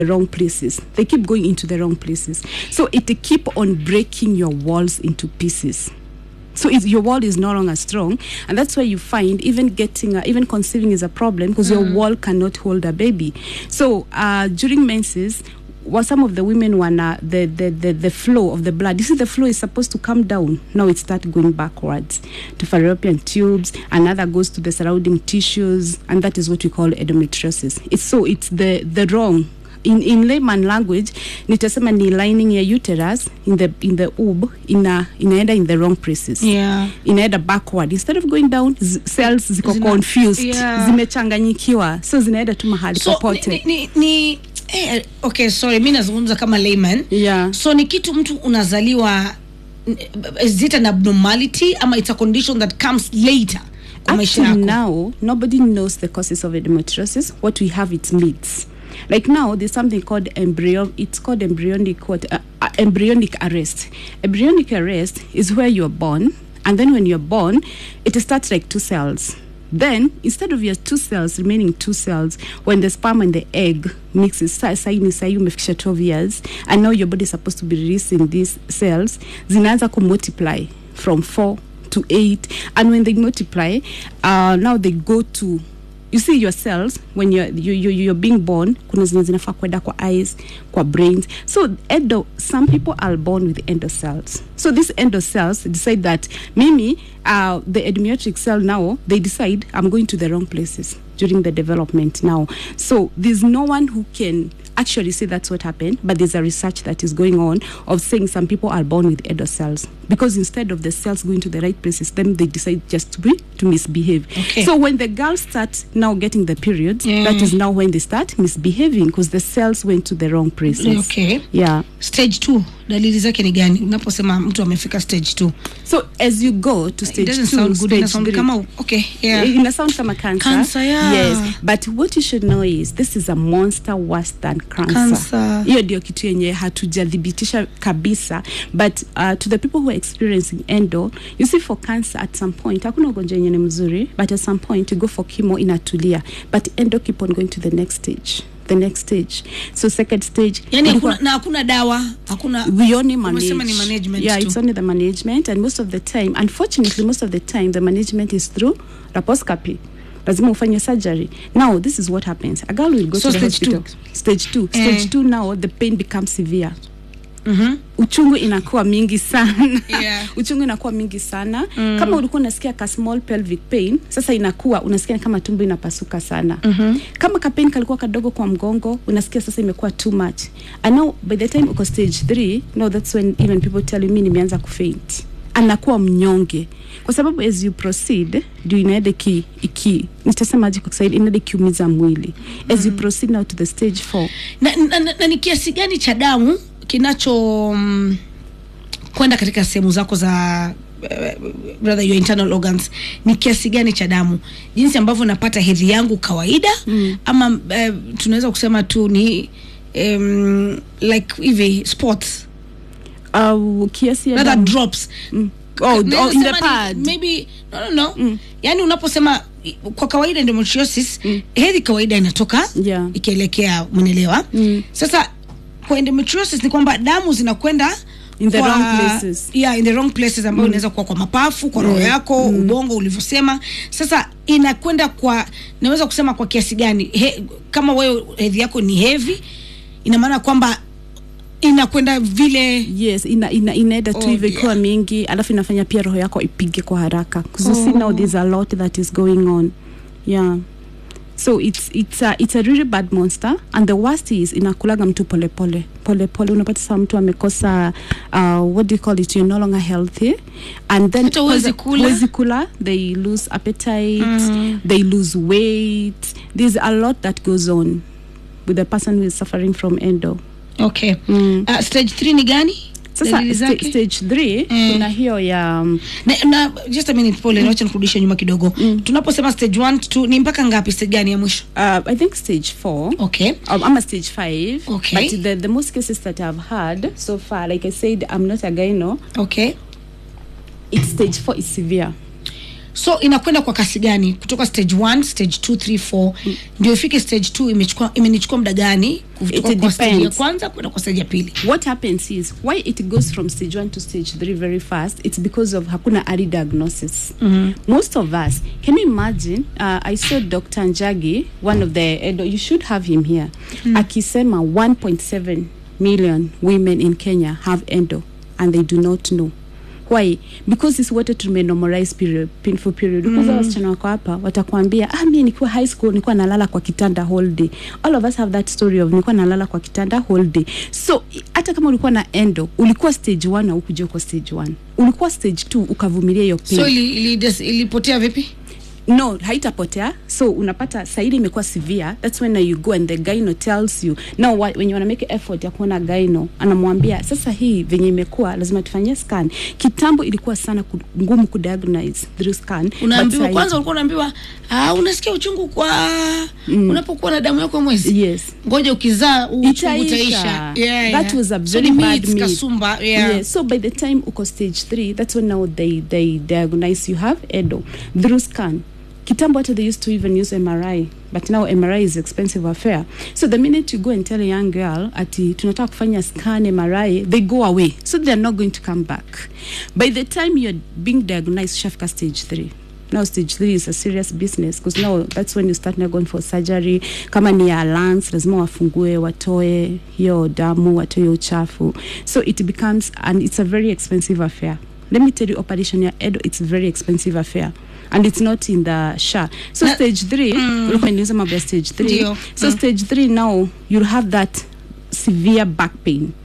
wrong places they keep going into the wrong places so it keep on breaking your walls into pieces so it's, your wall is no longer strong and that's why you find even getting uh, even conceiving is a problem because your wall cannot hold a baby so uh, during menses well, some of the women wanna the, the, the, the flow of the blood you see the flow is supposed to come down now it starts going backwards to fallopian tubes another goes to the surrounding tissues and that is what we call endometriosis it's so it's the the wrong in, in layman language nitasema ni lining ya uterus in the, in the ub ina, inaenda in the wrong places Yeah. inaenda backward instead of going down z- cells ziko Zina- confused yeah. zimechanganyikiwa so zinaenda tu mahali so popote ni, ni, ni eh, okay sorry mi nazungumza kama layman yeah. so ni kitu mtu unazaliwa is it an abnormality ama it's a condition that comes later kwa maisha Up to yako now, nobody knows the causes of endometriosis. What we have, it's myths. Like now, there's something called embryo. It's called embryonic what? Uh, uh, embryonic arrest. Embryonic arrest is where you're born, and then when you're born, it starts like two cells. Then, instead of your two cells remaining two cells, when the sperm and the egg mixes, sa- sa- ni sahi umefikisha 12 years, and now your body is supposed to be releasing these cells, zinaanza kumultiply from four to eight and when they multiply uh, now they go to you see your cells when you're, you, you, you're being born kuna zenye zinafaa kwenda kwa eyes kwa brains so endo some people are born with endo cells so these endo cells decide that mimi uh, the endometric cell now they decide i'm going to the wrong places during the development now so there's no one who can actually say that's what happened, but there's a research that is going on of saying some people are born with endo cells because instead of the cells going to the right places, then they decide just to be to misbehave. Okay. So when the girls start now getting the periods, that is now when they start misbehaving because the cells went to the wrong places. okay Yeah. stage two dalili zake ni gani unaposema mtu amefika stage two So as you go to it stage doesn't two, sound good stage ina sound three, kama okay yeah ina sound kama cancer. Cancer, yeah. Yes, but what you should know is this is a monster worse than cancer. Cancer. Hiyo ndio kitu yenye hatujathibitisha kabisa but uh, to the people who are experiencing endo you see for cancer at some point hakuna ugonjwa yenye ni mzuri but at some point you go for chemo inatulia but endo keep on going to the next stage the next stage so second stage yani ilikuwa- hakuna, na hakuna dawa hakuna we only manage. Umesema ni management yeah, tu. it's only the management, and most of the time, unfortunately, most of the time, the management is through laparoscopy. lazima ufanye surgery now this is what happens a girl will go So to the stage hospital stage two Eh. stage two now the pain becomes severe Mhm. uchungu inakuwa mingi sana Yeah. uchungu inakuwa mingi sana mm. kama ulikuwa unasikia ka small pelvic pain sasa inakuwa unasikia kama tumbo inapasuka sana mm-hmm. kama ka pain kalikuwa kadogo kwa mgongo unasikia sasa imekuwa too much and now by the time uko stage 3 no that's when even people tell me nimeanza kufaint anakuwa mnyonge kwa sababu as you proceed ndio inaenda iki, iki nitasemaje kwa kiswahili inaenda ikiumiza mwili as you proceed now to the stage 4 na, na, na, na ni kiasi gani cha damu kinacho mm, kwenda katika sehemu zako za uh, rather your internal organs ni kiasi gani cha damu jinsi ambavyo napata hedhi yangu kawaida mm. ama uh, tunaweza kusema tu ni um, like hivi sports au kiasi ya rather damu. drops Mm. Oh, Naweza oh, in the sema ni- pad. maybe no no no mm. yani unaposema i- kwa kawaida endometriosis mm. hedhi kawaida inatoka Yeah. ikielekea mwenelewa Mm. sasa kwa endometriosis ni kwamba damu zinakwenda In the kwa- wrong places. yeah, in the wrong places ambayo inaweza kuwa kwa mapafu kwa roho yako ubongo ulivyosema sasa inakwenda kwa naweza kusema kwa kiasi gani He, kama wewe hedhi yako ni heavy ina maana kwamba inakwenda vile yes ina, ina, inaenda tu Oh, hivyo ikiwa dear. mingi alafu inafanya pia roho yako ipige kwa haraka 'Cause you see now there's a lot that is going on yeah so it's, it's, a, it's a really bad monster and the worst is inakulaga mtu polepole polepole unapata saa mtu amekosa uh, what do you call it you're no longer healthy and then Hata huwezi kwanza- kula. huwezi kula they lose appetite they lose weight there's a lot that goes on with the person who is suffering from endo okay Mm. uh, stage 3 ni gani sasa Dalili sta- zake? stage 3 kuna hiyo ya um, na, na just a minute pole nawacha nikurudishe nyuma kidogo tunaposema stage 1 2 ni mpaka ngapi stage gani ya mwisho uh, i think stage 4 okay um, I'm a stage five. Okay. But the, the most cases that I've had so far, like I said, I'm not a gyno. okay It's stage four is severe. so inakwenda kwa kasi gani kutoka stage 1 stage 2 3 4 ndio ifike stage 2 imechukua imenichukua muda gani kutoka It kwa stage ya depends. kwanza kwenda kwa stage ya pili what happens is why it goes from stage one to stage three very fast it's because of hakuna early diagnosis most of us can you imagine uh, i saw dr njagi one of the edo you should have him here akisema 1.7 million women in kenya have endo and they do not know why because sisi wote tumenormalize period painful period mm. wasichana wako hapa watakwambia ah mimi nikiwa high school nilikuwa nalala kwa kitanda whole day all of us have that story of nilikuwa nalala kwa kitanda whole day so i- hata kama ulikuwa na endo ulikuwa stage 1 au kuja kwa stage 1 ulikuwa stage 2 ukavumilia hiyo pain so ili, ili, des- ilipotea vipi no haitapotea so unapata saidi imekuwa severe that's when you go and the gyno tells you now wa- when you wanna make effort ya kuona gyno anamwambia sasa hii venye imekuwa lazima tufanyie scan kitambo ilikuwa sana ku, ngumu kudiagnose through scan but unaambiwa sahi- kwanza ulikuwa unaambiwa ah, unasikia uchungu kwa unapokuwa na damu yako ya mwezi yes ngoja ukizaa huu uchungu Itaisha. utaisha yeah, That yeah. was a So very ni bad myths, myth. kasumba yeah. Yes. So by the time uko stage 3, that's when now they they diagnose you have edo through scan. Kitambo hata they used to even use MRI, but now MRI is expensive affair. So the minute you go and tell a young girl ati tunataka kufanya scan MRI, they go away. So they're not going to come back. By the time you're being diagnosed, shafika stage 3. now stage three is a serious business because now that's when you start now going for surgery kama ni ya lungs lazima wafungue watoe hiyo damu watoe hiyo uchafu so it becomes and it's a very expensive affair let me tell you operation ya edo it's a very expensive affair and it's not in the sha so Na- stage three ulikuwa niuza mambo ya stage three Ndio. so stage three now you'll have that severe back pain